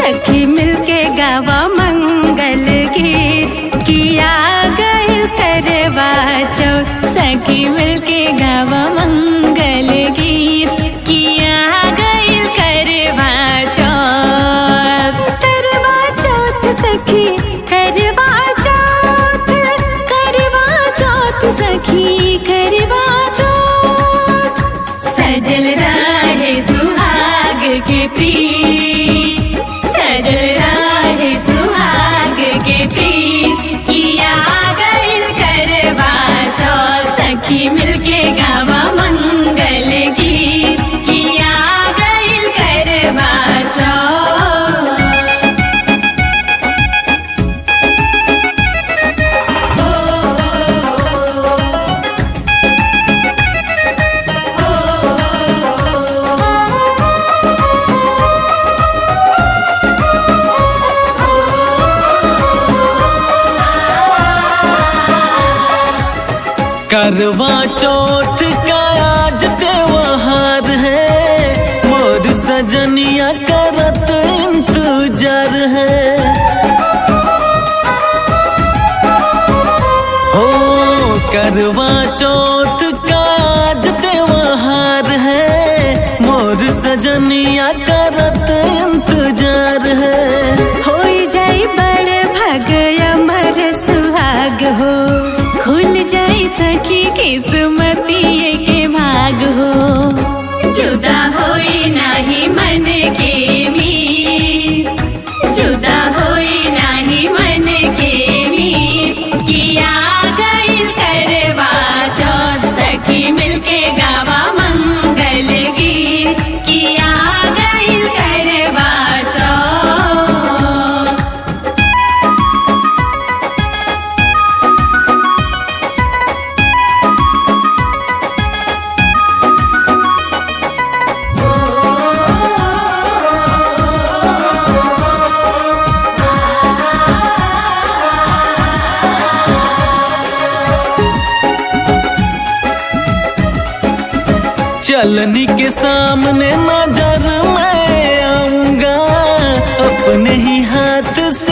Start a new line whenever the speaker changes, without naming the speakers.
सखी मिलके गावा मंगल गीत किया गइल करवा चौथ सखी मिलके गावा मंगल गीत किया गइल करवा चौथ करवा चौथ सखी करवा चौथ करवा चौथ सखी करवा चौथ सजल राहे सुहाग के प्रीत सजल राहे सुहाग के प्रीत किया गइल करवा चौथ सखी मिलके गावा मंगल गीत किया गइल करवा चौथ
करवा चौथ का आज त्योहार है मोर सजनिया करत इंतजार है हो करवा चौथ का आज त्योहार है मोर सजनिया करत इंतजार है
होई जाई बड़ भग अमर सुहाग हो खुल जाई सखी किस्मती के भाग हो जुदा होई नाही मन के मीत जुदा होई नाही मन के मीत किया गइल करवा चौथ सखी मिलके गावा मंगल गीत किया गइल करवा चौथ
चलनी के सामने नजर मैं आऊंगा अपने ही हाथ